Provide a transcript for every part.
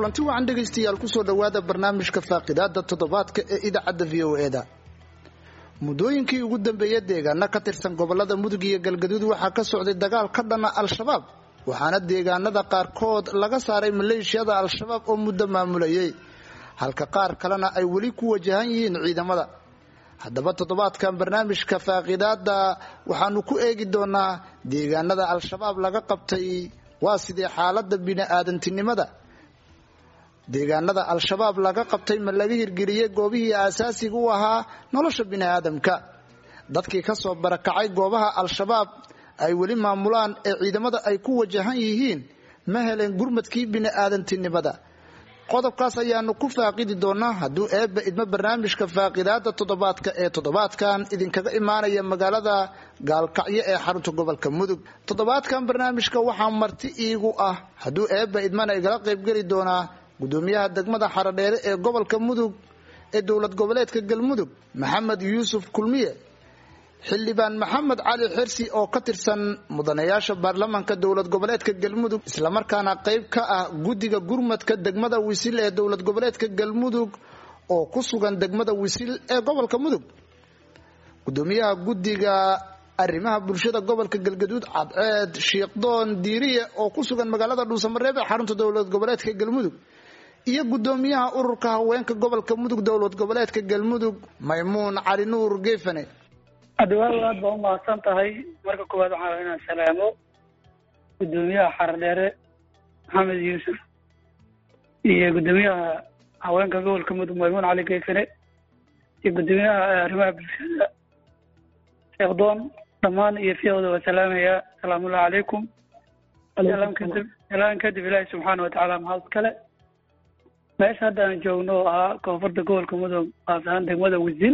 kulanti wacan dhegaystayaal kusoo dhowaada barnaamijka faaqidaada toddobaadka ee idaacadda v o eda muddooyinkii ugu dambeeyay deegaano ka tirsan gobolada mudug iyo galgaduud waxaa ka socday dagaal ka dhana al-shabaab waxaana deegaanada qaarkood laga saaray maleeshiyada al-shabaab oo muddo maamulayay halka qaar kalena ay weli ku wajahan yihiin ciidamada haddaba toddobaadkan barnaamijka faaqidaada waxaanu ku eegi doonaa deegaanada al-shabaab laga qabtay waa sidee xaalada bini-aadantinimada deegaanada al-shabaab laga qabtay ma laga hirgeliyey goobihii aasaasiga u ahaa nolosha bini-aadamka dadkii kasoo barakacay goobaha al-shabaab ay weli maamulaan ee ciidamada ay ku wajahan yihiin ma heleen gurmadkii bini-aadantinimada qodobkaas ayaanu ku faaqidi doonaa hadduu eebba idmo barnaamijka faaqidaada toddobaadka ee toddobaadkan idinkaga imaanaya magaalada gaalkacyo ee xarunta gobolka mudug toddobaadkan barnaamijka waxaa marti iigu ah hadduu eebba idmana igala qaybgeli doonaa gudoomiyaha degmada xaradheere ee gobolka mudug ee dowlad goboleedka galmudug maxamed yuusuf kulmiye xildhibaan maxamed cali xirsi oo ka tirsan mudanayaasha baarlamaanka dowlad goboleedka galmudug islamarkaana qayb ka ah guddiga gurmadka degmada wisil ee dowlad goboleedka galmudug oo ku sugan degmada wisil ee gobolka mudug gudoomiyaha guddiga arrimaha bulshada gobolka galgaduud cadceed shiikhdoon diiriye oo ku sugan magaalada dhuusamareeb ee xarunta dowlad goboleedka galmudug iyo gudoomiyaha ururka haweenka gobolka mudug dowlad goboleedka galmudug maymuun cali nuur geefane adawaaw aad baa umahadsan tahay marka koowaad waxaa rabaa inaan salaamo gudoomiyaha xaradheere maxamed yuusuf iyo gudoomiyaha haweenka gobolka mudug maymuun cali geefane iyo gudoomiyaha arrimaha bulshada sheekdoon dhammaan iyo fiiqda waa salaamayaa asalaamullahi calaykum kadib salaan kadib ilaahi subxaana watacaala mahad kale meesha hadda aan joogno oo ahaa koonfurta gobolka mudug qaas ahaan degmada wisil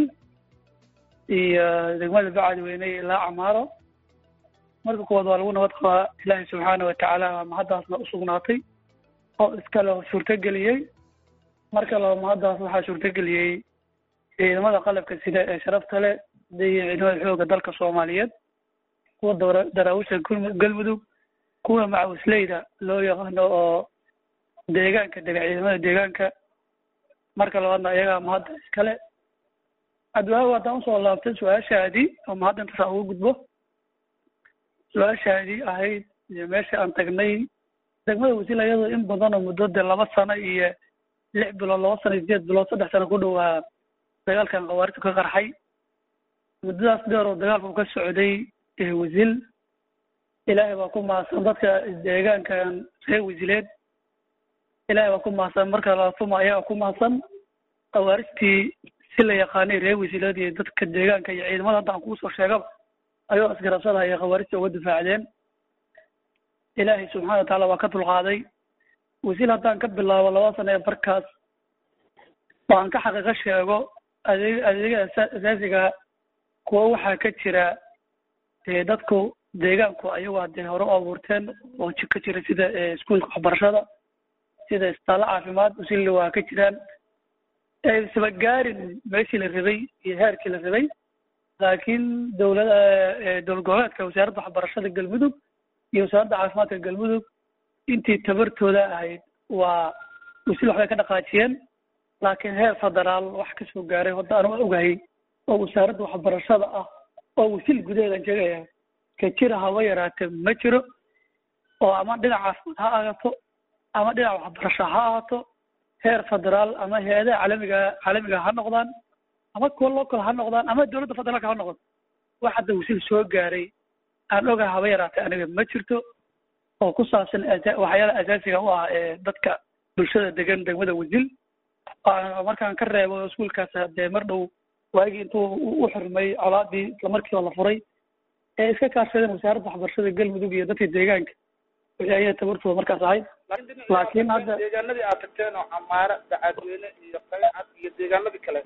iyo degmada bacadweyne ilaa camaaro marka kuwaad waa lagu nabad qabaa ilaahi subxaana watacaala mahaddaasna usugnaatay oo iskale suurtageliyey marka laba mahaddaas waxaa suurtageliyey ciidamada qalabka sida ee sharafta leh iyo ciidamada xooga dalka soomaaliyeed kuwa daraawisha galmudug kuwa macawisleyda loo yaqaano oo deegaanka dega ciidamada deegaanka marka labaadna ayagaa mahadda iskale adwaawo haddaan usoo laabtay su-aashaadii oo mahadda intasaa ugu gudbo su-aashaadii ahayd iyo meesha aan tagnay degmada wasiil iyadoo in badanoo muddo dee laba sano iyo lix bilood laba sano iyo sideed bilood saddex sano ku dhowaa dagaalkan khawaariju ka qarxay muddadaas dheer oo dagaalku ka socday wasiil ilaahay baa ku mahadsan dadka deegaankan reer wasiileed ilaahay baa ku mahadsan marka laatuma ayagaa ku mahadsan khawaarijtii si la yaqaanay reer wasiileed iyo dadka deegaanka iyo ciidamada hadda aan kuusoo sheegaba ayoo isgarabsadahaya khawaarijta uga difaacdeen ilaahay subxana watacaala waa ka dulqaaday wasiil haddaan ka bilaabo laba sano ee barkaas oo aan ka xaqiiqo sheego adeeg adeega asaasiga kuwa waxaa ka jira dee dadku deegaanku ayagu hadee hore u abuurteen oo ka jira sida iskuolka waxbarashada sida isbitaallo caafimaad usilli waa ka jiraan isba gaarin meeshii la rabay iyo heerkii la rabay laakiin dowlada dowlad goboleedka wasaaradda waxbarashada galmudug iyo wasaaradda caafimaadka galmudug intii tabartooda ahayd waa wasil waxbay ka dhaqaajiyeen laakiin heer federaal wax kasoo gaaray hadda anu ogahay oo wasaaradda waxbarashada ah oo wasil gudaheedan sheegaya ka jira haba yaraatee ma jiro oo ama dhinac caafimaad ha ahaato ama dhinac waxbarasho ha ahaato heer federaal ama hay-adaha caalamiga caalamiga ha noqdaan ama kuwa local ha noqdaan ama dowladda federaalka ha noqdo wax hadda wasil soo gaaray aan ogahay haba yaraatee aniga ma jirto oo ku saabsan waxyaala asaasiga u ah ee dadka bulshada degan degmada wasil markaan ka reebo iskuolkaas dee mar dhow waagii intuu u xurmay colaadii islamarkiiba la furay ee iska kaashadeen wasaaradda waxbarashada galmudug iyo dadka deegaanka wixii ayaa tabartooda markaas ahayd laakiin hadda deegaanadii aad tagteen oo camaare bacadweyne iyo qalcad iyo deegaanadii kale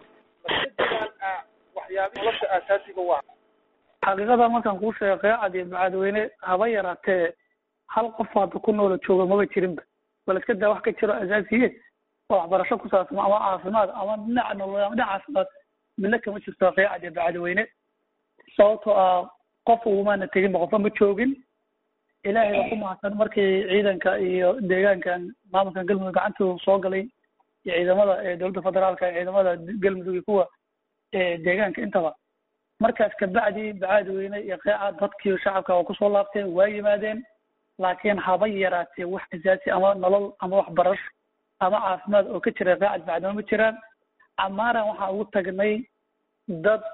waxyaabihi nolosha aasaasiga u ah xaqiiqada markaan kuu sheego qeecad iyo bacadweyne haba yaraatee hal qof hadda ku noola jooga maba jirinba bal iska daa wax ka jiro asaasiye oo waxbarasho ku saabsan ama caafimaad ama dhinaca nololeed ama dhinac caafimaad midna kama jirto qeecad iyo bacadweyne sababtoo ah qof ugumaana teginba qofba ma joogin ilaahay baa ku mahadsan markii ciidanka iyo deegaankan maamulkan galmudug gacantooda soo galay iyo ciidamada dowladda federaalka iyo ciidamada galmudug iyo kuwa deegaanka intaba markaas kabacdi bacaadweyne iyo qeeca dadkii shacabka oo kusoo laabteen waa yimaadeen laakiin haba yaraatee wax asaasi ama nolol ama waxbarasho ama caafimaad oo ka jira qeecad bacdama ma jiraan camaaran waxaan ugu tagnay dad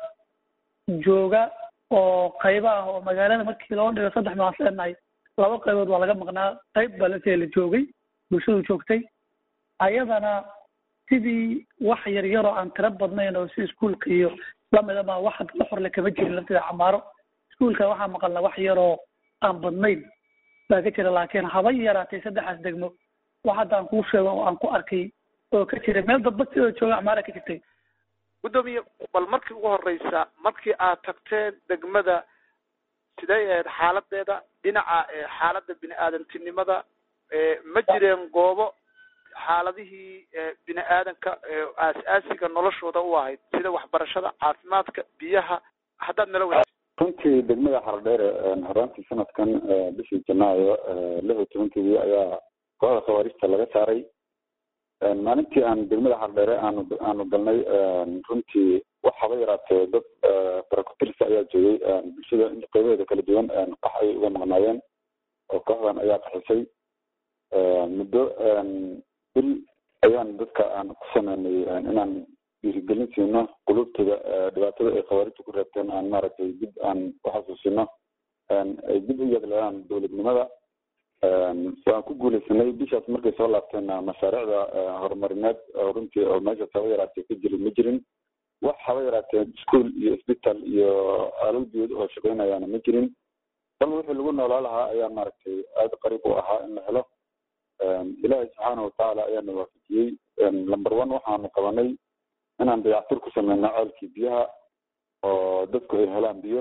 jooga oo qaybo ah oo magaalada markii loo dhigo saddex maas leenahay laba qaybood waa laga maqnaa qayb baa lasee la joogay bulshadu joogtay ayadana sidii wax yar yaroo aan tiro badnayn oo si iskuolka iyo lamida ma wax la xorle kama jirin lafteeda camaaro iskuolka waxaa maqalna wax yaroo aan badnayn baa ka jira laakiin haba yaraatay saddexaas degmo wax hadda aan kuu sheego oo aan ku arkay oo ka jira meel dadba sidoo jooga camaara ka jirtay guddoomiye bal markii ugu horeysa markii aad tagteen degmada sidee ahayd xaaladeeda dhinaca xaaladda bini aadantinimada ma jireen goobo xaaladihii bini aadanka aas-aasiga noloshooda u ahayd sida waxbarashada caafimaadka biyaha haddaad nala wadaag runtii degmada xardheere horaantii sanadkan bishii janaayo lix iyo tobankeedii ayaa kooxda khawaarijta laga saaray maalintii aan degmada xardheere aanu aanu galnay runtii wax haba yaraatee dad barakutirsa ayaa joogay bulshada qeybaheeda kala duwan qax ayay uga maqnaayeen oo kooxdan ayaa qaxisay muddo bil ayaan dadka aan ku sameynay inaan dhiirigelin siino qulubtooda dhibaatada ay khawaarijta ku reebteen aan maaragtay dib aan uxasuusino ay dib u yegleelaan dowladnimada waan ku guuleysanay bishaas markay soo laabteen mashaariicda horumarineed oo runtii oo meeshaas haba yaraatee ka jirin ma jirin wax haba yaraatee ischool iyo isbital iyo alal biyood oo shaqeynayaana ma jirin bal wixii lagu noolaa lahaa ayaa maaragtay aada qariib u ahaa in la helo ilaahay subxaana watacaala ayaana waafajiyey number one waxaanu qabanay inaan dayactir ku sameyno ceelkii biyaha oo dadku ay helaan biyo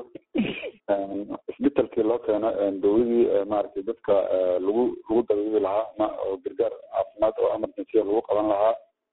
isbitalkii loo keeno dawladii maaragtay dadka lagu lagu dabiibi lahaa ma oo gargaar caafimaad oo emergency lagu qaban lahaa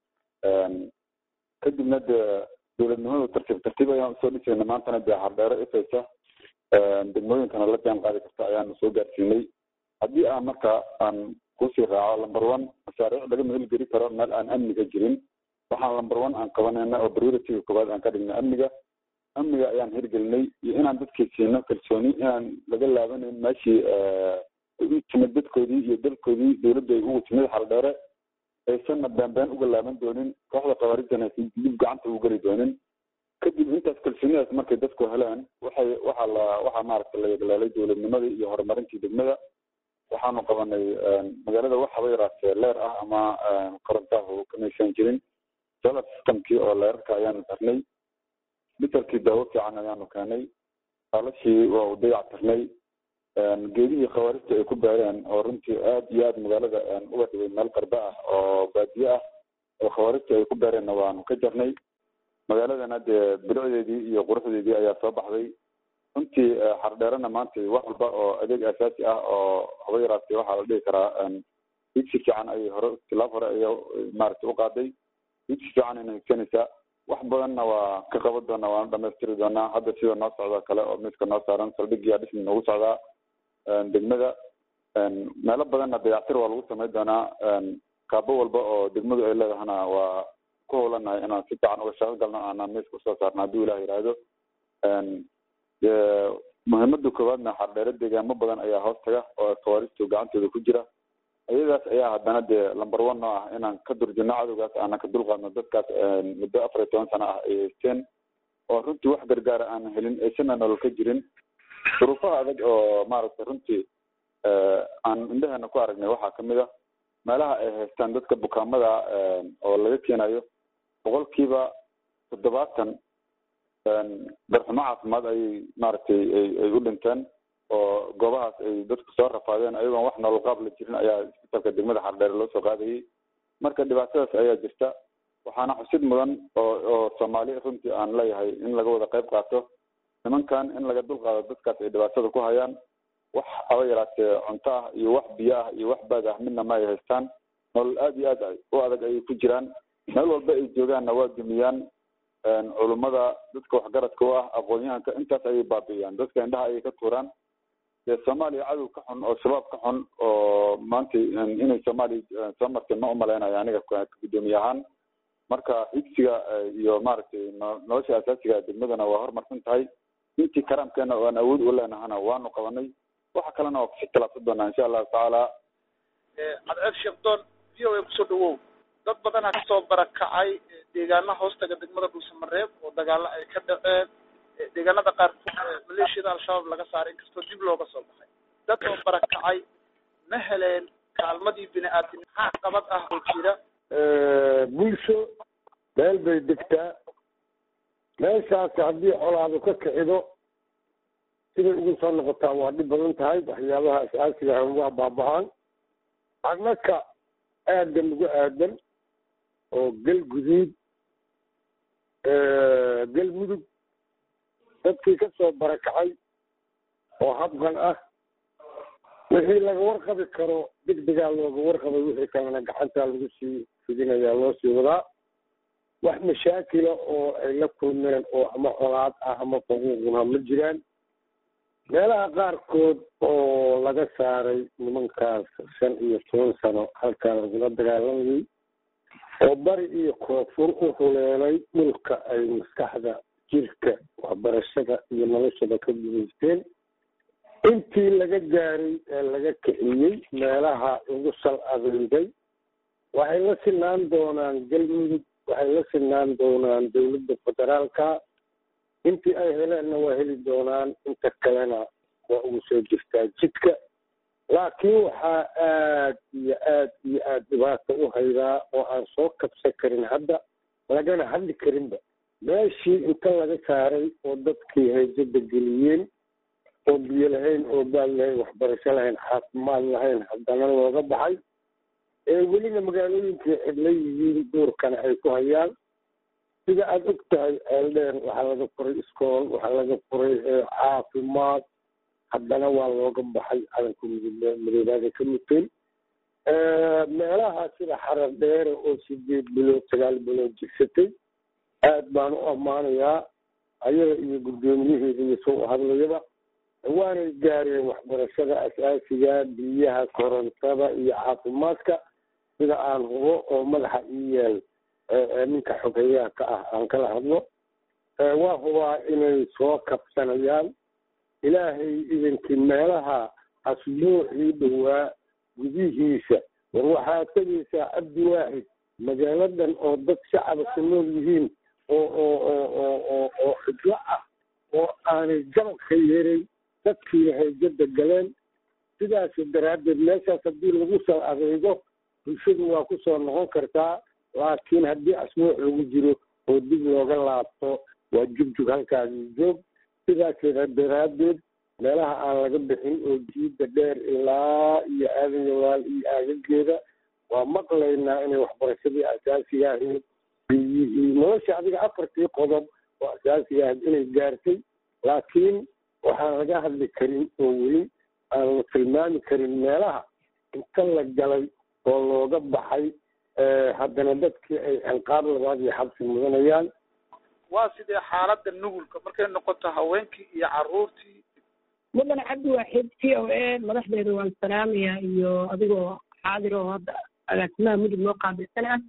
kadibna dee dowladnimadu tartiib tartiib ayaan usoo dhisayna maantana dee hardheero ifaysa degmooyinkana la jaan qaadi karta ayaanu soo gaarsiinay haddii aan marka aan kusii raaco number one mashaariic laga meelgeli karo meel aan amniga jirin waxaan number one aan qabanayna oo priorityga koowaad aan ka dhignay amniga amniga ayaan hirgelinay iyo inaan dadkii siino kalsooni inaan laga laabanayn meeshii u timid dadkoodii iyo dalkoodii dowladda ay ugu timid xaldheere aysanna beenbeen uga laaban doonin kooxda khawaarijana aysan dib gacanta ugu geli doonin kadib intaas kalsoonidaas markay dadku heleen waxay waxaa la waxaa maaragta la yegleelay dowladnimadii iyo horumarintii degmada waxaanu qabanay magaalada wax haba yaraatee leer ah ama korontahu kamaysan jirin solar systemkii oo leerarka ayaanu tarnay bitalkii daawo fiican ayaanu keenay alashii waa u dayac tirnay geedihii khawaarijta ay ku beereen oo runtii aad iyo aad magaalada uga dhigay meel qarbe ah oo baadiye ah oo khawaarijta ay ku beereenna waanu ka jarnay magaaladana dee bilicdeedii iyo quruxdeedii ayaa soo baxday runtii xardheerana maanta wax walba oo adeeg asaasi ah oo haba yaraatee waxaa la dhihi karaa digsi fiican ayay hore tilaab hore ayay maaragtay u qaaday digsi fiican ayna higsanaysaa wax badanna waa ka qaban doonaa waanu dhamaystiri doonaa hadda sida noo socda kale oo miiska noo saaran saldhigiyaa dhismi noogu socdaa degmada meelo badanna dayactir waa lagu samayn doonaa kaabo walba oo degmadu ay leedahana waa ku howlanahay inaan si fiican uga shaqo galno aanaan miiska usoo saarno hadduu ilah yidhaahdo muhiimada koowaadna xardheere deegaamo badan ayaa hoos taga oo khawaarijtu gacantooda ku jira iyadaas ayaa haddana dee number one noo ah inaan ka durjino cadowgaas aanan ka dulqaadno dadkaas muddo afar iyo toban sano ah ay haysteen oo runtii wax gargaara aan helin aysana nolol ka jirin duruufaha adag oo maaragtay runtii aan indheheena ku aragnay waxaa kamid a meelaha ay haystaan dadka bukaamada oo laga keenayo boqolkiiba toddobaatan darxumo caafimaad ayay maaragtay ay u dhinteen oo goobahaas ay dadku soo rafaadeen ayagoon wax nolol qaab la jirin ayaa isbitalka degmada xardheere loo soo qaadayay marka dhibaatadaas ayaa jirta waxaana xusid mudan oo oo soomaali runtii aan leeyahay in laga wada qayb qaato nimankan in laga dulqaado dadkaas ay dhibaatada ku hayaan wax haba yaraatee cunto ah iyo wax biyo ah iyo wax baad ah midna ma ay haystaan nolol aada iyo aad u adag ayay ku jiraan meel walba ay joogaanna waa dumiyaan culummada dadka waxgaradka u ah aqoon-yahanka intaas ayay baabi'iyaan dadka indhaha ayay ka tuuraan dee soomaaliya cadow ka xun oo shabaab ka xun oo maanta inay soomaaliya soo martay ma umaleynayo aniga guddoomiye ahaan marka xigsiga iyo maaragtay nolosha asaasiga degmadana waa horumarsan tahay intii karaamkeena oo aan awood u leenahana waanu qabanay waxa kalena waa kusi talaabsan doonaa insha allahu tacaala cadceed sheekdoon v o a kusoo dhawow dad badanaa kasoo barakacay deegaana hoostaga degmada dhuusamareeb oo dagaalo ay ka dhaceen deegaanada qaarkood maleeshiyada al-shabaab laga saaray inkastoo dib looga soo baxay dad oo barakacay ma heleen kaalmadii bini aadamnimo maxaa qabad ah oo jira bulsho meel bay degtaa meeshaasi haddii colaadu ka kicido siday ugu soo noqotaa waa dhib badan tahay waxyaabaha asaasiga ah waa baaba-aan annaka aadan ugu aadan oo gel guduud gel mudug dadkii ka soo barakacay oo habqan ah wixii laga warqabi karo degdegaa looga warqabay wixii kalena gacantaa lagu sii fidinayaa loo sii wadaa wax mashaakila oo ay la kulmeen oo ama colaad ah ama faquuquna ma jiraan meelaha qaarkood oo laga saaray nimankaas shan iyo toban sano halkaa lagula dagaalamayay oo bari iyo koonfur u huleelay dhulka ay maskaxda jirka waxbarashada iyo noloshada ka gudaysteen intii laga gaaray ee laga kiciyey meelaha lagu sal adeegay waxay la sinaan doonaan galmudug waxay la sinaan doonaan dowladda federaalka intii ay heleenna waa heli doonaan inta kalena waa ugu soo jirtaa jidka laakiin waxaa aad iyo aad iyo aad dhibaata u haydaa oo aan soo kabsan karin hadda lagana hadli karinba meeshii inta laga saaray oo dadkii hayjada geliyeen oo biyo lahayn oo baad lahayn waxbarasho lahayn caafimaad lahayn haddana looga baxay ee welina magaalooyinkii xidla yihiin duurkana ay ku hayaan sida aada og tahay ceeldheer waxaa laga furay iskool waxaa laga furay caafimaad haddana waa looga baxay calanka madoobaada ka muteen meelaha sida xarar dheere oo sideed bilood sagaal bilood jirsatay aad baan u ammaanayaa ayaga iyo guddoomiyaheeda iyo soo hadlayaba waanay gaareen waxbarashada asaasiga biyaha korontada iyo caafimaadka sida aan hubo oo madaxa ii yaal ninka xogeeyaha ka ah aan kala hadlo waa hubaa inay soo kabsanayaan ilaahay idankii meelaha asbuucii dhowaa gudihiisa war waxaa tegaysaa cabdi waaxid magaaladan oo dad shacaba ku nool yihiin oo oo oo oo oo oo xidlo ah oo aanay jabadka yeeray dadkii hayjada galeen sidaas daraaddeed meeshaas haddii lagu soo adeego bulshadu waa ku soo noqon kartaa laakiin haddii asbuuc lagu jiro oo dib looga laabto waa jugjug halkaagii joog sidaas daraaddeed meelaha aan laga bixin oo jiida dheer ilaa iyo aadan yawaal iyo aagageeda waa maqlaynaa inay waxbarashadii asaasiga ahayd biyihii nolosha adiga afartii qodob oo asaasiga ahayd inay gaartay laakiin waxaan laga hadli karin oo weli aan la tilmaami karin meelaha inta la galay oo looga baxay haddana dadkii ay ciqaab labaad iyo xabsi mudanayaan waa sidee xaaladda nugulka markay noqoto haweenkii iyo caruurtii mudane cabdi waaxid v o a madaxdeeda waan salaamaya iyo adigoo xaadir oo hadda agaasimaha mudug noo qaabilsan ah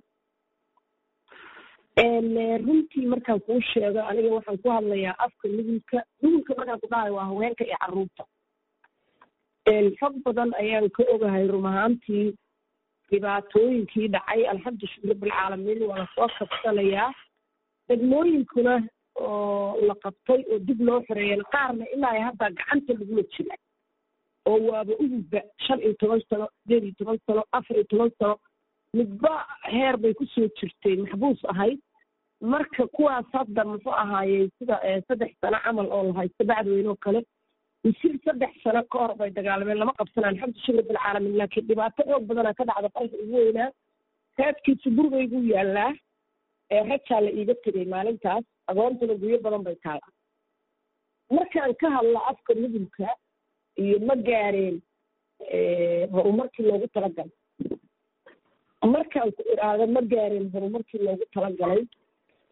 runtii markaan kuu sheego aniga waxaan ku hadlayaa afka nugulka nugulka markaan ku dhahayo waa haweenka iyo caruurta xog badan ayaan ka ogahay rum ahaantii dhibaatooyinkii dhacay alxamdu shukr rabbilcaalamiin waa lasoo kabsanayaa degmooyinkuna oo la qabtay oo dib loo xoreeyeen qaarna ilaa hadda gacanta lagula jira oo waaba ugudba shan iyo toban sano sideed iyo toban sano afar iyo toban sano midba heer bay kusoo jirtay maxbuus ahayd marka kuwaas hadda muxuu ahaayey sida saddex sano camal oo la haysto bacdweyne oo kale misir saddex sano ka hor bay dagaalameen lama qabsana alxamdu shukr bilcaalamiin laakiin dhibaato xoog badana ka dhacda qalka ugu weynaa raadkiisu gurigaygu yaalaa rajaa la iiga tegay maalintaas agoontuna guyo badan bay taala markaan ka hadlo afka nugulka iyo ma gaareen horumarkii loogu talagalay markaan ku idhaahdo ma gaareen horumarkii loogu talagalay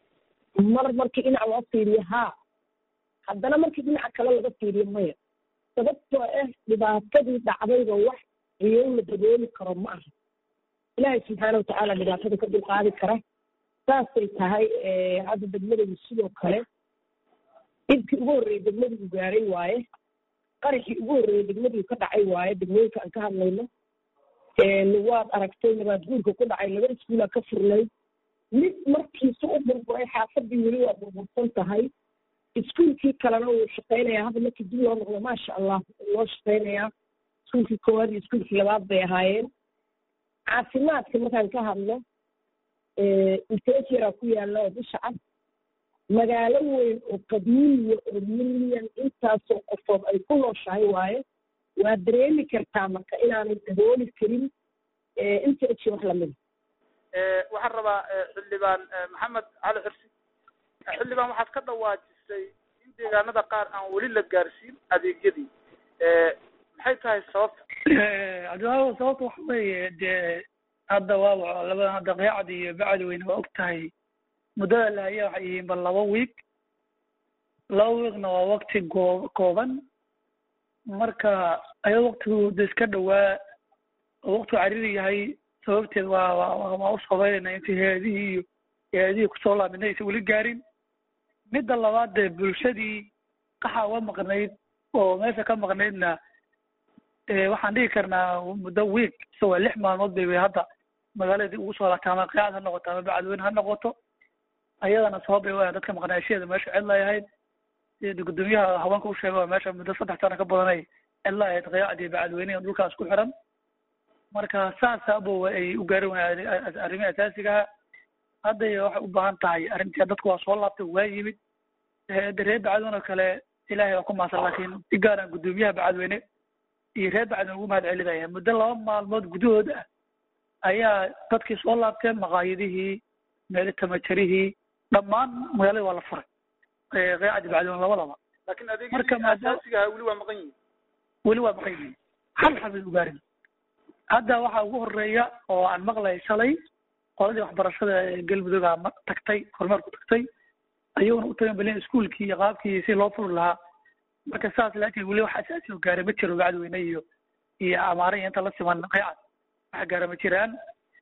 mar markii dhinac loo fiiriyo haa haddana markii dhinaca kale laga fiiriyo maya sababtoo ah dhibaatadii dhacdayba wax ciyow la dabooli karo ma aha ilaahay subxaana watacaala dhibaatada ka dulqaadi kara saasay tahay hadda degmadaydu sidoo kale dhibkii ugu horreeyey degmadigu gaaray waaye qaraxii ugu horreeyey degmadigu ka dhacay waaye degmooyinka aan ka hadlayno waad aragtay nabaad guurka ku dhacay laba iskuulaa ka furnayd mid markiisa u burburay xaafadii weli waa burbursan tahay iskuulkii kalena wuu shaqaynayaa hadda markii dib loo noqdo maasha allah loo shaqaynayaa iskuulkii koowaad iyo iskuulkii labaad bay ahaayeen caafimaadka markaan ka hadlo intejeraa ku yaalla oo bisha cad magaalo weyn oo qadiimiya oo milyan intaasoo qofood ay ku nooshahay waaye waa dareemi kartaa marka inaanay dabooli karin inteji wax lamida waxaan rabaa xildhibaan maxamed cali xirsi xildhibaan waxaad ka dhawaajisay in deegaanada qaar aan weli la gaarsiin adeegyadii maxay tahay sababta cabdiwahab sababta waxa weeye dee hadda waa labada hadda qeecad iyo bacdi weyne waa og tahay muddada lahaya waxay yihiin bal laba wiig laba wiigna waa wakti goo kooban marka ayado waktigu de iska dhowaa oo waktigu cariri yahay sababteed waa waa waa u sabaynayna intii hay-adihii iyo hay-adihii kusoo laabina aysan weli gaarin midda labaad dee bulshadii qaxa uga maqnayd oo meesha ka maqnaydna waxaan dhigi karnaa muddo week ise waa lix maalmood bay hadda magaaladii ugu soo laabtay ama qeacad ha noqoto ama bacadweyne ha noqoto ayadana sabab bay u ahayd dadka maqnaashaheeda meesha cidla ahayd sida guddoomiyaha haweenka u sheegay waa meesha muddo saddex sano ka badanay cidla ahayd qeacad iyo bacadweyne dhulkaas ku xiran marka saasa abo ay u gaari waayeen arrimihi asaasigaha hadday waxay u baahan tahay arrintii dadku waa soo laabtay waa yimid de reer bacadweyne oo kale ilaahay waa ku maasan laakiin si gaaraan guddoomiyaha bacadweyne iyo reer bacadweyne ugu mahad celinaya muddo laba maalmood gudahood ah ayaa dadkii soo laabteen maqaayadihii meeli tamajarihii dhammaan magaalada waa la furay qeecadi bacadweyne labadaba laakiin Marka adeegyadii maadaama- asaasigaha weli waa maqan yihiin weli waa maqan yihiin hal xabad ugaarin hadda waxaa ugu horeeya oo aan maqlay shalay qoladii waxbarashada ee galmudug aa ma- tagtay kormeerku tagtay ayaguna u tagan balen iskuulkii iyo qaabkii si loo furi lahaa marka saas laakiin weli wax asaasi oo gaaray ma jiro bacadweyne iyo iyo amaare iyo inta la siman qeycad wax gaara ma jiraan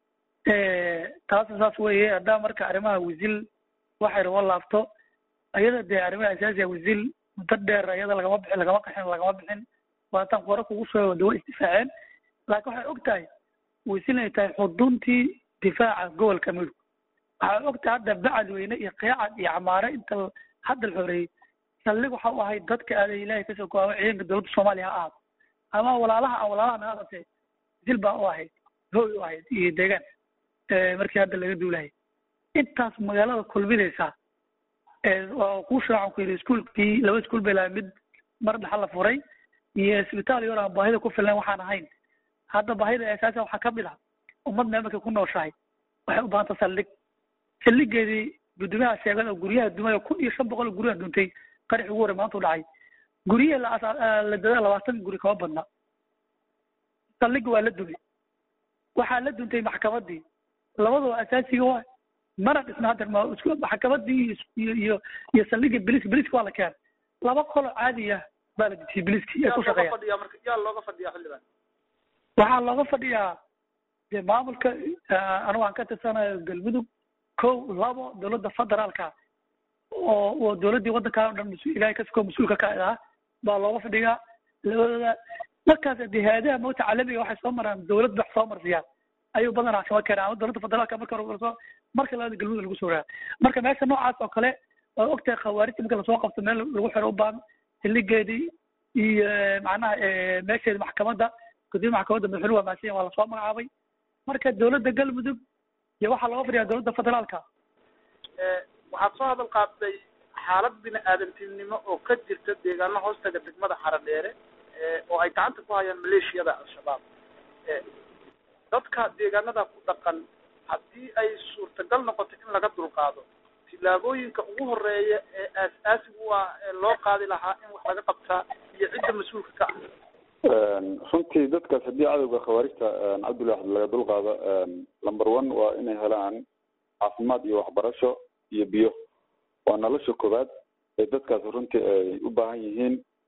taasa saas weeye haddaa marka arrimaha wisil waxay rabo laabto ayada dee arrimaha asaasiga wisil muddo dheer ayada lagama bixin lagama qaxin lagama bixin waataan qora kugu soo dawa isdifaaceen laakiin waxay og tahay wisil inay tahay xuduntii difaaca gobolka mudug waxay og tahay hadda bacadweyne iyo qeecad iyo camaare inta l- hadda la xoreeyey saldhig waxa u ahayd dadka aaday ilaahay kasoo go'aama ciidanka dowladda soomaaliya ha ahaato ama walaalaha aan walaalaha naga qabtay wisil baa u ahayd hooy u ahayd iyo deegaan eh, markii hadda laga duulahay intaas magaalada kulminaysa oo kuu shaacan ku yidhi iskuulkii laba iskuul bay lahay mid mar dhaxa la furay iyo isbitaal yar aan baahida ku filan waxaan ahayn hadda baahida asaasa waxaa ka mid ah ummad meel markay ku nooshahay waxay u baahanta saldhig saldhigeedii guddoomiyaha sheegay oo guryaha dumay oo kun iyo shan boqol oo guryaha duntay qaraxi ugu horey maanta u dhacay guryaha la asa- ah, la dadaa labaatan guri kama badna saldhigi waa la dumay waxaa la duntay maxkamadii labadaba asaasiga waa mana dhisna hadda ma isku maxkamadii iyo iyo iyo iyo saldhiga biliska biliska waa la keenay laba qolo caadi ah baa la dejiyey biliski ay yaa ku looga shaqeeyaan fadhiyaa marka yaa looga fadhiyaa xildhibaan waxaa looga fadhiyaa dee maamulka ah, anigu aan ka tirsanayo galmudug kow labo dowladda federaalka oo oo dowladdii waddankaa o dhan mas- ilaahay kasoo mas-uulka ka ah baa looga fadhiyaa labadooda markaas dee hay-adaha mawta caalamiga waxay soo maraan dowlad wax soo marsiyaan ayuu badanaa kama keenaa ama dowladda federaalka marka hore soo marka labada galmudug lagu soo raa marka meesha noocaas oo kale waa ogtahay khawaarijta marka lasoo qabto meel lagu xiro u baahan xilligeedii iyo macnaha eh, meesheedi maxkamadda gudoomiya maxkamadda madaxweynuhu waa mahadsan yahay, waa lasoo magacaabay marka dowladda galmudug iyo waxaa looga fadhiyaa dowladda federaalka Eh, waxaad soo hadal qaatay xaalad bini aadantinimo oo ka jirta deegaano hoostaga degmada xaradheere eh, oo ay gacanta ku hayaan maleeshiyada al-shabaab Eh, dadka deegaanada ku dhaqan haddii ay suurtagal noqoto in laga dulqaado tillaabooyinka ugu horeeya ee aas-aasigu waa ee loo qaadi lahaa in wax laga qabtaa iyo cidda mas-uulka ka ah runtii dadkaas haddii cadowga khawaarijta cabdullahi axmed laga dulqaado number one waa inay helaan caafimaad iyo waxbarasho iyo biyo waa nolosha koowaad ee dadkaas runtii ay u baahan yihiin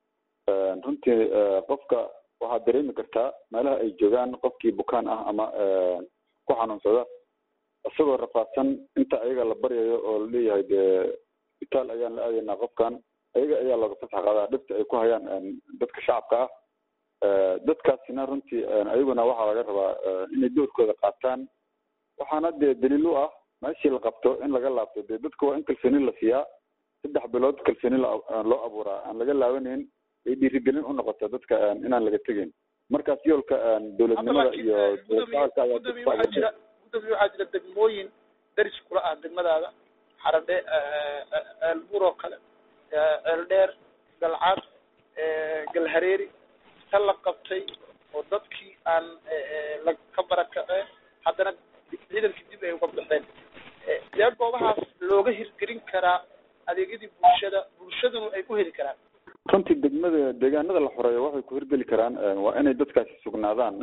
runtii qofka waxaad dareemi kartaa meelaha ay joogaan qofkii bukaan ah ama ku xanuunsada isagoo rafaadsan inta ayaga la baryayo oo laleeyahay dee isbitaal ayaan la aadaynaa qofkan ayaga ayaa looga fasax qaadaa dhibta ay ku hayaan dadka shacabka ah dadkaasina runtii ayaguna waxaa laga rabaa inay doorkooda qaataan waxaana dee daliil u ah meeshii la qabto in laga laabto dee dadka waa in kalsooni la siiyaa saddex bilood kalsooni loo abuuraa aan laga laabanayn ay dhiirigelin u noqoto dadka inaan laga tegeyn markaas yoolka dowladnimada iyo gudoomiye waxaa jira gudoomiye waxaa jira degmooyin daris kula ah degmadaada xaradhe ceelbuur oo kale ceeldheer galcad galhareeri ta la qabtay oo dadkii aan la ka barakaceen haddana ciidankii dib ay uga baxeen dee goobahaas looga hirgelin karaa adeegyadii bulshada bulshadunu ay ku heli karaan runtii degmada deegaanada la xoreeyo waxay ku hirgeli karaan waa inay dadkaasi sugnaadaan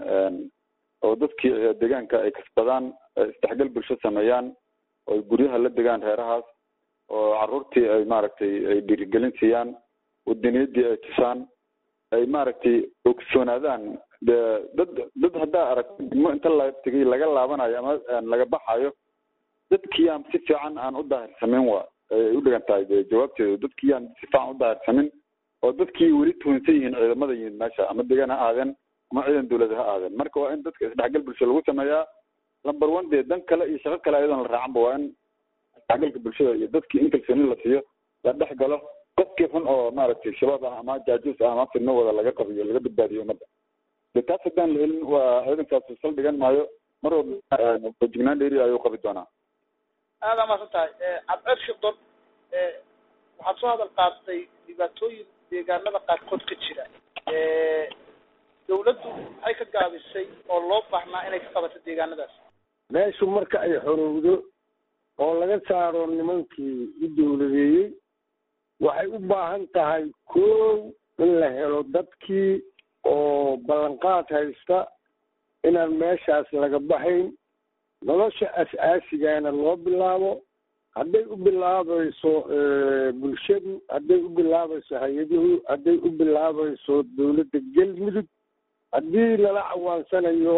oo dadkii deegaanka ay kasbadaan isdhexgal bulsho sameeyaan oo ay guryaha la degaan reerahaas oo caruurtii ay maaragtay ay dhiirigelin siiyaan wadaniyadii ay tusaan ay maaragtay ogsoonaadaan de dad dad haddaa aragto degmo inta la tegay laga laabanayo ama laga baxayo dadkii aan si fiican aan u daahirsamin wa ay u dhigan tahay de jawaabteedu dadkii aan si fiican u daahirsamin oo dadkii weli tuhunsan yihiin ciidamada yimid meesha ama degaan ha aadeen ama ciidan dawlad ha aadeen marka waa in dadka isdhexgal bulsho lagu sameeyaa number one dee dan kale iyo shaqo kale ayadoon la raacanba waa in isdhexgalka bulshada iyo dadkii in kalsooni la siiyo la dhex galo qofkii xun oo maaragtay shabaab ah ama jaajuus ah ama fidno wada laga qabiyo laga badbaadiyo ummadda de taas haddaan la helin waa ciidankaas saldhigan maayo mar walba fejignaan dheeri ayuu qabi doonaa aada maasan tahay cabceer shidon waxaad soo hadal qaadatay dhibaatooyin deegaanada qaarkood ka jira dawladdu maxay ka gaabisay oo loo baahnaa inay ka qabato deegaanadaas meeshu marka ay xorowdo oo laga saaro nimankii u dawladeeyey waxay u baahan tahay kow in la helo dadkii oo ballanqaad haysta inaan meeshaas laga baxayn nolosha as-aasigana loo bilaabo hadday u bilaabayso bulshadu hadday u bilaabayso hay-aduhu hadday u bilaabayso dawladda galmudug haddii lala cawaansanayo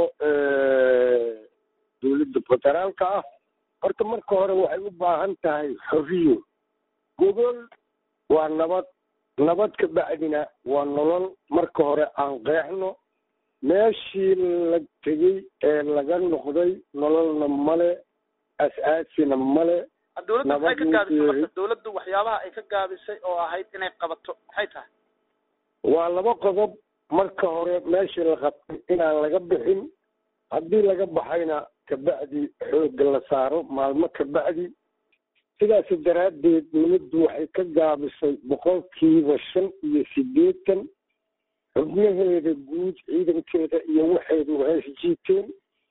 dawladda federaalka ah horta marka hore waxay u baahan tahay xoriyo gogol waa nabad nabad ka bacdina waa nolol marka hore aan qeexno meeshii la tegey ee laga noqday nololna male as-aasina male dawladda maxay ka gaabisay marka dawladdu waxyaabaha ay ka gaabisay oo ahayd inay qabato maxay tahay waa laba qodob marka hore meeshii la qabtay inaan laga bixin haddii laga baxayna kabacdi xoogga la saaro maalmo kabacdi sidaas daraaddeed dawladdu waxay ka gaabisay boqolkiiba shan iyo siddeetan xubnaheeda guud ciidankeeda iyo waxeedu hees jiiteen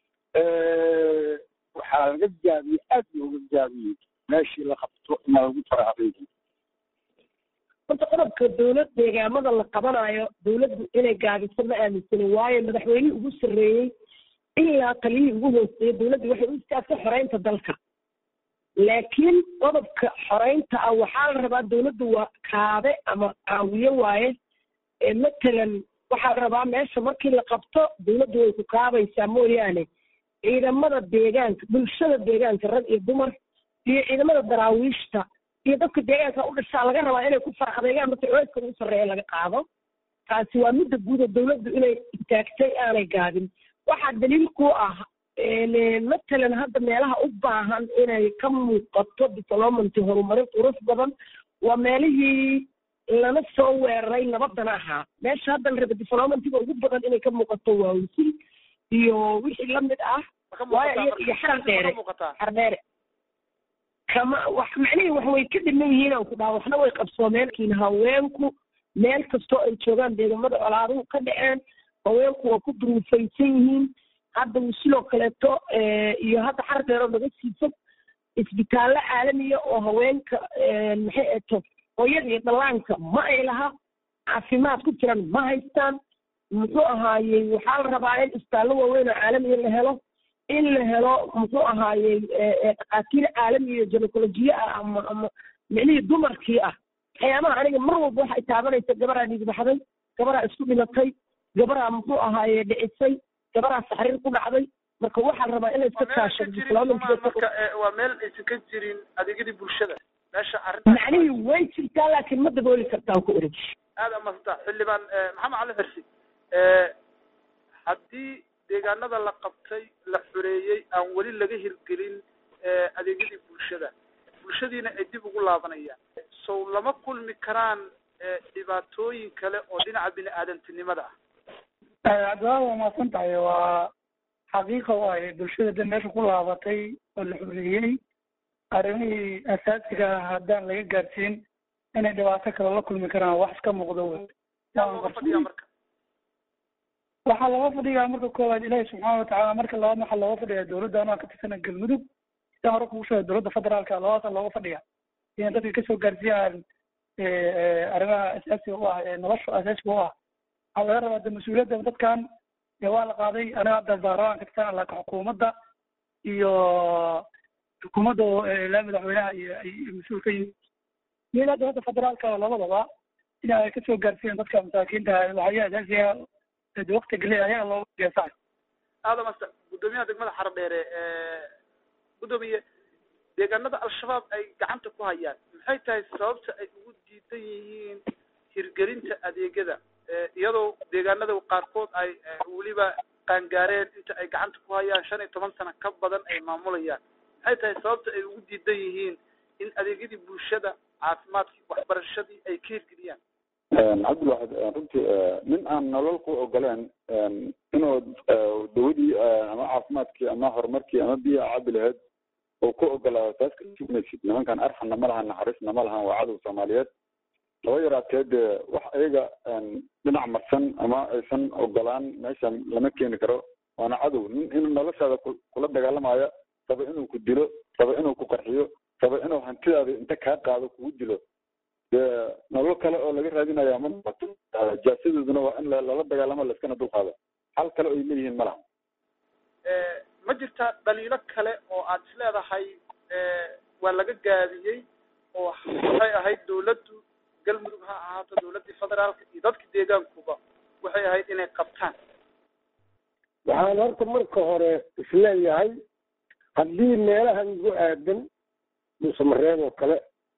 waxaa laga gaabiyey aad looga gaabiyey meeshii la qabto inaa lagu faraadeeyo horta qodobka dawlad deegaamada la qabanayo dawladdu inay gaabiso ma aaminsanin waayo madaxweynihii ugu sarreeyey ilaa taliyihii ugu hooseeyey dawladdu waxay u istaagtay xoreynta dalka laakiin qodobka xoreynta ah waxaa la rabaa dawladdu waa kaabe ama caawiye waaye matalan waxaa la rabaa meesha markii la qabto dawladdu way ku kaabaysaa mooyaane ciidamada deegaanka bulshada deegaanka rag iyo dumar iyo ciidamada daraawiishta iyo dadka deegaanka u dhashaa laga rabaa inay ku faraqdeegaan marka cooyska ugu sarreeya laga qaado taasi waa midda guud oo dawladdu inay istaagtay aanay gaabin waxaa daliil ku ah matalan hadda meelaha u baahan inay ka muuqato diplomanty horumarin qurux badan waa meelihii lana soo weeraray nabadana ahaa meesha hadda la raba diplomantiga ugu badan inay ka muuqato waa wisil iyo wixii lamid ah waayo iyo iyo xaran dheere xar dheere kama wax macnihii wax way ka dhiman yihiin aan ku dhaha waxna way qabsoomeen laakiin haweenku meel kastoo ay joogaan deegamada colaaduhu ka dhaceen haweenku waa ku duruufaysan yihiin hadda wisiloo kaleeto iyo hadda xar dheeroo naga siisad isbitaallo caalamiya oo haweenka maxay eto hooyada iyo dhallaanka ma ay laha caafimaad ku jiran ma haystaan muxuu ahaayey waxaa la rabaa in isbitaallo waaweyn oo caalamiya la helo in la helo muxuu ahaayey dhakhaatiir caalami iyo ginecolojiye ah ama ama micnihii dumarkii ah waxyaabaha aniga mar walba waxay taabanaysa gabaraa dhiig baxday gabaraa isku dhimatay gabaraa muxuu ahaaye dhicisay gabaraa saxriir ku dhacday marka waxaa la rabaa in la iska kaashado marka waa meel aysan ka jirin adeegyadii bulshada meesha arrinta macnihii way jirtaa laakiin ma dabooli kartaan ku orij aada amasanta xildhibaan maxamed cali xirsi haddii deegaanada la qabtay la xoreeyey aan weli laga hirgelin adeegyadii bulshada bulshadiina ay dib ugu laabanayaan sow lama kulmi karaan dhibaatooyin kale oo dhinaca bini aadantinimada ah cabdiwaa waa mahadsan tahay waa xaqiiqa waaye bulshada de meesha ku laabatay oo la xoreeyey arrimihii asaasiga ah haddaan laga gaarsiin inay dhibaato kale la kulmi karaan wax iska muuqdo wey marka waxaa looga fadhiyaa marka koowaad ilaahi subxaana watacaala marka labaad waxaa looga fadhiyaa dowladda anaa ka tirsana galmudug sida hore kugu sheegay dowladda federaalka labadaasa looga fadhiya inay dadka kasoo gaarsiiyaan arrimaha asaasiga u ah ee nolosha asaasiga u ah waxaa laga rabaa de mas-uuliyadda dadkan waa la qaaday aniga hadda baarlamaan ka tirsan laakiin xukuumadda iyo xukuumadda ilaa madaxweynaha iyo ay mas-uul ka yihiin iyo ilaa dowladda federaalka labadaba in ay kasoo gaarsiiyaan dadka masaakiinta waxyaha asaasiga de wakti geliya ayaga looga geesaay aada masta guddoomiyaha degmada xaradheere guddoomiye deegaanada al-shabaab ay gacanta ku hayaan maxay tahay sababta ay ugu diidan yihiin hirgelinta adeegyada iyadoo deegaanada qaarkood ay weliba qaangaareen inta ay gacanta ku hayaan shan iyo toban sano ka badan ay maamulayaan maxay tahay sababta ay ugu diidan yihiin in adeegyadii bulshada caafimaadkii waxbarashadii ay ka hirgeliyaan cabdilwaxid runtii nin aan nolol ku ogoleen inuu dawadii ama caafimaadkii ama horumarkii ama biya cabi lahayd oo ku ogolaado taas kamaysid nimankan arxanna ma lahan naxariisna ma lahan waa cadow soomaaliyeed laba yaraatee dee wax ayaga dhinac marsan ama aysan ogolaan meeshan lama keeni karo waana cadow nin in noloshaada kula dagaalamaya raba inuu ku dilo raba inuu ku qarxiyo raba inuu hantidaada inta kaa qaado kugu dilo dee nolol kale oo laga raadinaya ma noqoto jaasadooduna waa in lala dagaalamo laiskana dulqaado hal kale oy leeyihiin ma laha ma jirta dhaliilo kale oo aad is leedahay waa laga gaabiyey oo waxay ahayd dawladdu galmudug ha ahaato dawladdii federaalka iyo dadka deegaankuba waxay ahayd inay qabtaan waxaan horta marka hore isleeyahay haddii meelahan ugu aadan dhuusamareeb oo kale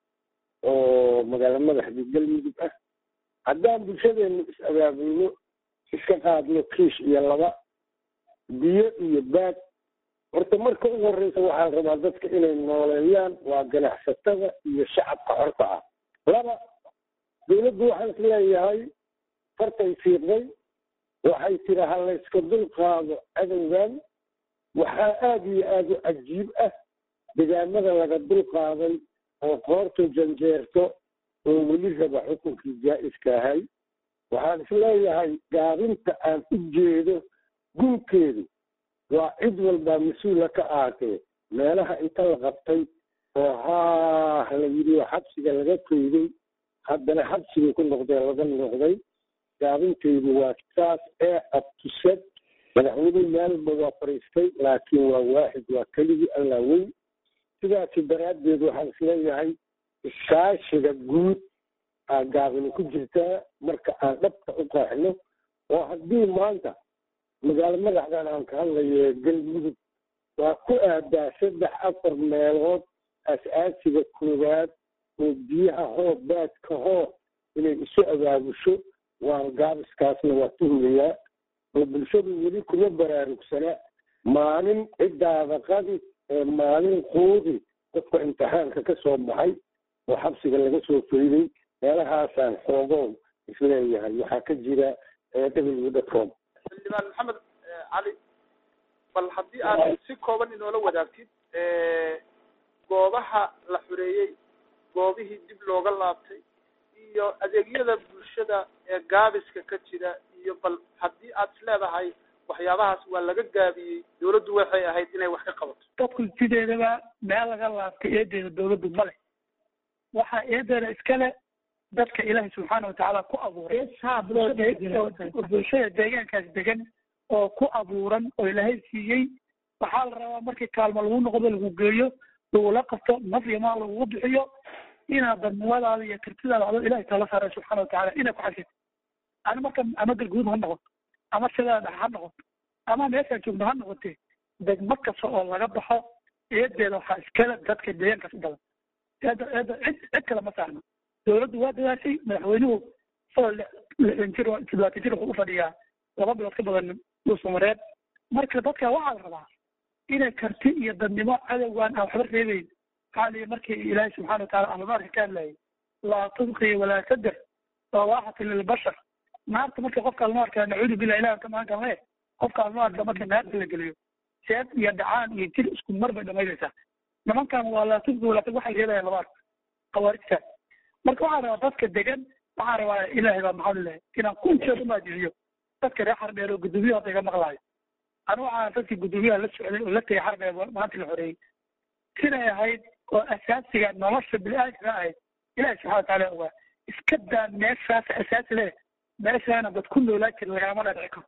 oo magaala madaxda galmudug ah haddaan bulshadeenu is abaabulno iska qaadno kiish iyo laba biyo iyo baad horta marka ugu horreysa waxaa la rabaa dadka inay nooleeyaan waa ganacsatada iyo shacabka xorta ah laba dawladdu waxaan is leeyahay fartay fiiqday waxay tiri ha layska dul qaado cadowgan waxaa aada iyo aada u cajiib ah degaamada laga dul qaaday oo qoortu janjeerto oo weli raba xukunkii jaa-iska ahay waxaan is leeyahay gaabinta aan u jeedo gunkeedu waa cid walbaa mas-uula ka ahatee meelaha inta la qabtay oo haah la yidhi oo xabsiga laga koyday haddana xabsigay ku noqdee laga noqday gaabinteydu waa saas ee abtusad madaxweyne maalba waa fariistay laakiin waa waaxid waa keligii allaa weyn sidaasi daraaddeed waxaan isleeyahay iskaashiga guud aa gaabini ku jirtaa marka aan dhabka u qaaxno oo haddii maanta magaalo madaxdan aan ka hadlayo galmudug waa ku aadaa saddex afar meelood as-aasiga koowaad oo biyaha hoo baadka hoo inay isu abaabusho waa gaabiskaasna waa tuhmayaa oo bulshadu weli kuma baraarugsana maalin ciddaada qadi ee maalin quudi dadka imtixaanka ka soo baxay oo xabsiga laga soo fayday meelahaasaan xoogow isleeyahay waxaa ka jira w dcom xildhibaan maxamed cali bal haddii aad si kooban inoola wadaagtid goobaha la xoreeyey goobihii dib looga laabtay iyo adeegyada bulshada ee gaabiska ka jira iyo bal haddii aad is leedahay waxyaabahaas waa laga gaabiyey dawladdu waxay ahayd inay wax ka qabato dadku sideedaba meel laga laabtay eedeeda dawladdu male waxaa eedeeda iskale dadka ilaahay subxaana watacaala ku abuuray bulshada deegaankaas degan oo ku abuuran oo ilaahay siiyey waxaa la rabaa markii kaalmo lagu noqdo lagu geeyo lagula qabto naf iyo maal lagugu bixiyo inaad dadnimadaada iyo kartidaada adoo ilahay tala saaray subxana watacaala inay ku xasito ani marka ama galguud ha noqoto ama sidaada ha noqoto ama meeshaan joogno ha noqotee degmo kasta oo laga baxo eedeeda waxaa iskale dadka deegaankaas u badan eeda eeda cid cid kale ma saarno dowladdu waa dadaashay madaxweynuhu isagoo lixdan jir oo toddobaatan jir wuxuu u fadhiyaa laba bilood ka badan dhuusamareed marka dadka waxaa la rabaa inay karti iyo dadnimo cadowgaan aan waxba reebeyn waxaa liyi markii ilaahay subxana wataala ahlunaarka ka hadlayay laa tubqi walaa tadir sawaaxati lilbashar naarta marka qofka alnaarka nacuudu billah ilahi ka magan kale qofka alnaarka marka naarta la geliyo seed iyo dhacaan iyo jir isku mar bay dhamaynaysaa nimankan waa laa tubqi walaa tadir waxay reebayaan labaad khawaarijta marka waxaa rabaa dadka degan waxaa rabaa ilaahay baa maxaa lilahay inaan kunjeed u maajiciyo dadka reer xardheer oo gudoomiyaha hadda iga maqlaayo anu waxaa dadkii gudoomiyaha la socday oo la tegay xardheer maanta la xoreeyey siday ahayd oo asaasiga nolosha bini-aadamka ahayd ilahi subxana wataala ogaa iska daa meeshaas asaasi leh meeshaana dad ku noolaa jira lagama dhaadhici karo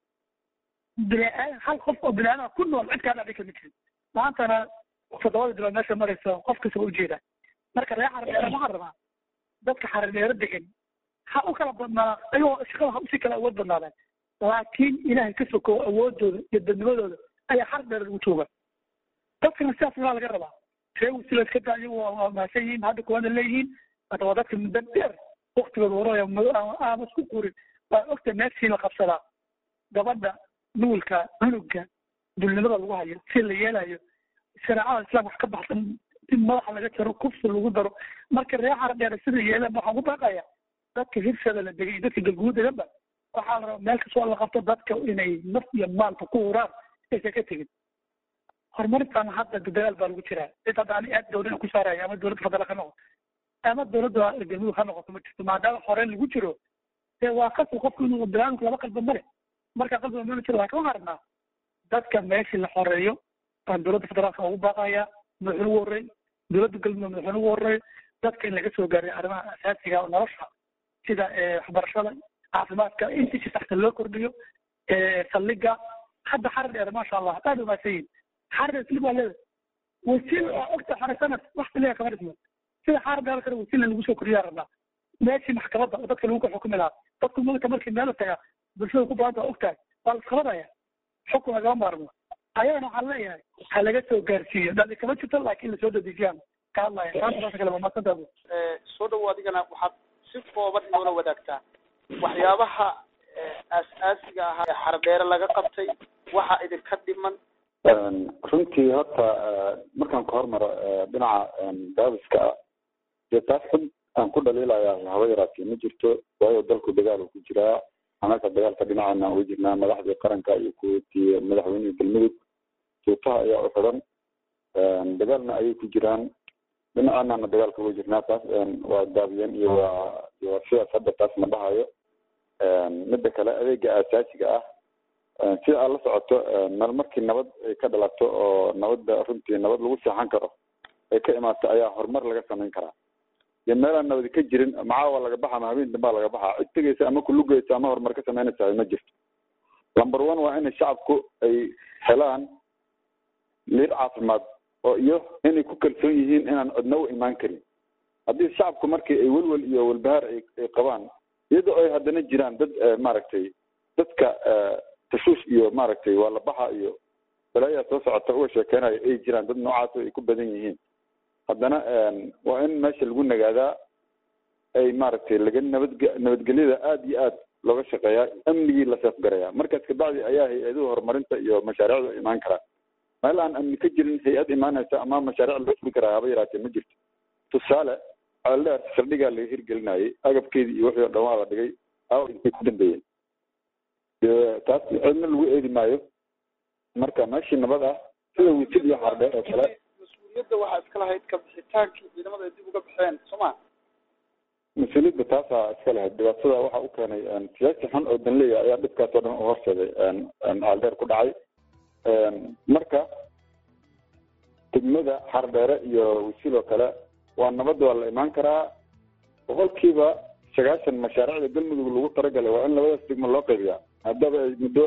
bini-aadam hal qof oo bini-aadam ku nool cid kaa dhaadhici kama jirin maantana toddobada bilood meesha maraysa qof kasta waa ujeedaa marka reer xardheere waxaa rabaa dadka xardheero degan ha u kala badnaa ayagoo shaqada ha usii kala awood badnaadaan laakiin ilaahay ka sokow awoodooda iyo dadnimadooda ayaa xardheer lagu jooga dadkana sidaas waa laga rabaa ree wasila iska daa iyagu waa mahadsan yihiin hadda kuwana leeyihiin hada waa dadka muddo dheer waktigooda waraya aama isku qurin waa ogta meeshii la qabsadaa gabadha nuulka cunuga dulnimada lagu hayo si la yeelayo shareecada islaamka wax ka baxsan in madaxa laga jaro kufsi lagu daro marka ree xardheer sida yeelaan waxaan ku baaqaya dadka hirsada la degay iyo dadka galguud deganba waxaa la rabaa meel kastoo la qabto dadka inay naf iyo maalka ku huraan aysan ka tegin horumarintan hadda dadaal baa lagu jiraa cid hadda ani aad dowlada ku saaraya ama dowladda federaalk ha noqoto ama dowladda galmudug ha noqoto ma jirto maadaama horeen lagu jiro dee waa qasab qofku inuu bilaanku laba qalba male marka qalbiga mala jiro laakiin waxaan rabnaa dadka meeshii la xoreeyo baan dowladda federaalka ugu baaqaya madaxweyne ugu horreey dowladda galmudug madaxweyne ugu horreey dadka in laga soo gaaray arrimaha asaasiga oo nolosha sida waxbarashada caafimaadka intii si saxta loo kordhiyo saldhiga hadda xarar dheer maasha allah aad umaadsan yihin xarar dheer silib waa leedahay wasiil waa ogta xare sanad wax saliga kama dhismo sida xarar dheer kale wasiilna lagu soo kordhiyaa rabnaa meeshii maxkamadda oo dadka lagu ka xukumi lahaa dadku mogta markii meel taga bulshada ku baanta waa ogtahay waa la isqabadaya xukun lagama maarmo ayagana waxaan leeyahay ha laga soo gaarsiiyo dhali kama jirto laakiin lasoo dadejiyaan ka hadlaya maanta saas kale waa maadsantaadu soo dhawo adigana waxaad si kooban inoola wadaagtaa waxyaabaha aas-aasiga ahaa ee xardheere laga qabtay waxa idinka dhiman runtii horta markaan ka hormaro dhinaca gaabiska ah dee taas xud aan ku dhaliilayaa haba yaraatee ma jirto waayo dalku dagaal uu ku jiraa anaka dagaalka dhinaceena uga jirnaa madaxdii qaranka iyo kuwatii madaxweynihii galmudug suutaha ayaa u xidhan dagaalna ayay ku jiraan dhinacaanana dagaalka uga jirnaa taas waa gaabiyeen iyo waa iyo waa sidaas hadda taas ma dhahayo midda kale adeega aasaasiga ah sida aad la socoto meel markii nabad ay ka dhalato oo nabadda runtii nabad lagu seexan karo ay ka imaato ayaa horumar laga samayn karaa iyo meelaan nabadi ka jirin macaawa laga baxa ama habeen dambaa laga baxa cid tegeysa ama kulugeysa ama horumar ka samaynaysa ma jirto number one waa inay shacabku ay helaan liir caafimaad oo iyo inay ku kalsoon yihiin inaan codna u imaan karin haddii shacabku markii ay welwel iyo walbahaar ay ay qabaan iyadoo ay haddana jiraan dad maaragtay dadka tashuush iyo maaragtay waa la baxa iyo balaayaa soo socota uga sheekeynayo ay jiraan dad noocaas ay ku badan yihiin haddana waa in meesha lagu nagaadaa ay maaragtay laga nabadge nabadgelyada aada iyo aad looga shaqeeyaa amnigii la seefgarayaa markaas kabacdi ayaa hay-aduhu horumarinta iyo mashaariicdu imaan karaan meel aan amni ka jirin hay-ad imaanaysa ama mashaariic loo fuli karaa haba yaraatee ma jirto tusaale ceeldheer saldhigaa laga hirgelinayay agabkeedii iyo wixii o dhan waa la dhigay aaw intay ku dambeeyeen taas cidna lagu eedi maayo marka meeshii nabad ah sida wisil iyo xardheer oo kale mas-uuliyadda waxaa iska lahayd kabixitaankii ciidamada ay dib uga baxeen soo ma mas-uuliyadda taasaa iska lahayd dhibaatada waxa u keenay siyaasi xun oo danleya ayaa dhibkaas oo dhan u horseeday xardheer ku dhacay marka degmada xardheere iyo wisil oo kale waa nabad waa la imaan karaa boqolkiiba sagaashan mashaariicda galmudug lagu talagalay waa in labadaas degmo loo qaybiyaa haddaba ay muddo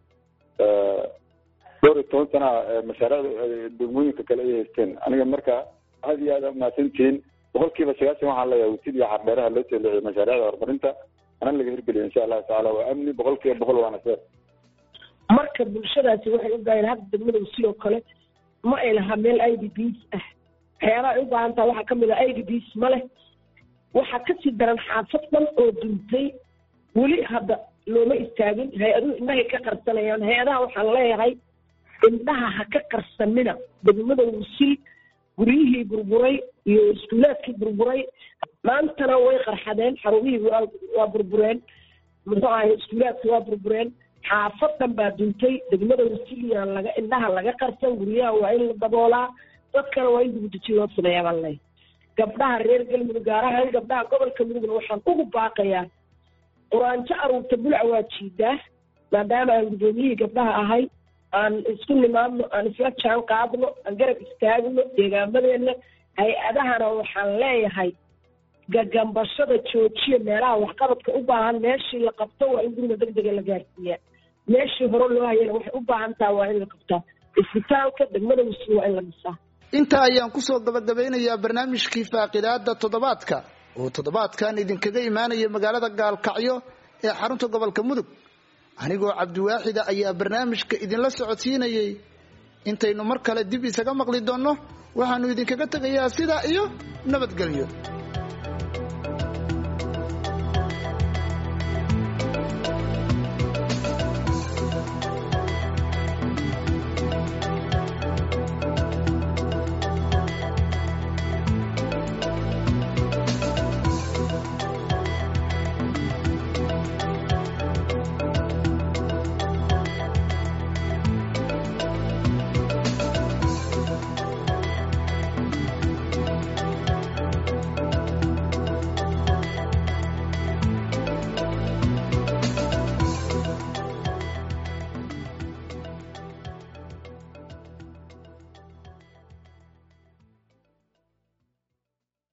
dhowr iyo toban sana mashaariicda degmooyinka kale ay haysteen aniga marka aad iyo aad a mahadsantihiin boqolkiiba sagaashan waxaan leeyahay wisil iyo xardheeraha loo soo leexiyay mashaariicda horumarinta ana laga hirgeliyo insha allahu tacaala waa amni boqol kiiba boqol waana seer marka bulshadaasi waxay u baahan hadda degmada sidoo kale ma ay lahaa meel i d bs ah waxyaabaha ay u baahan taha waxaa kamid ah i d bs ma leh waxaa kasii daran xaafad dhan oo duntay weli hadda looma istaagin hay-aduhu indhahay ka qarsanayaan hay-adaha waxaan leeyahay indhaha ha ka qarsanina degmada wusil guryihii burburay iyo iskuulaadkii burburay maantana way qarxadeen xarumihii waa waa burbureen muxuu ahay iskuulaadki waa burbureen xaafadan baa duntay degmada wasilyaan laga indhaha laga qarsan guryaha waa in la daboolaa dadkana waa in dibudejin loo sameeyaa baan leeyahay gabdhaha reer galmudug gaar ahaan gabdhaha gobolka mudugna waxaan ugu baaqayaa quraanjo aruurta bulca waa jiidaa maadaama aan guddoomiyihii gabdhaha ahay aan isku nimaadno aan isla jaan qaadno aan garab istaagno deegaamadeena hay-adahana waxaan leeyahay gagambashada joojiya meelaha waxqabadka u baahan meeshii la qabto waa in guriga deg dega la gaarsiiyaa meeshii hore loo hayana waxay u baahan taha waa in la qabtaa isbitaalka degmada wasi waa in la dhisaa intaa ayaan kusoo gabagabeynayaa barnaamijkii faaqidaada toddobaadka oo toddobaadkan idinkaga imaanaya magaalada gaalkacyo ee xarunta gobolka mudug anigoo cabdiwaaxida ayaa barnaamijka idinla socodsiinayay intaynu mar kale dib isaga maqli doonno waxaanu idinkaga tegayaa sidaa iyo nabadgelyo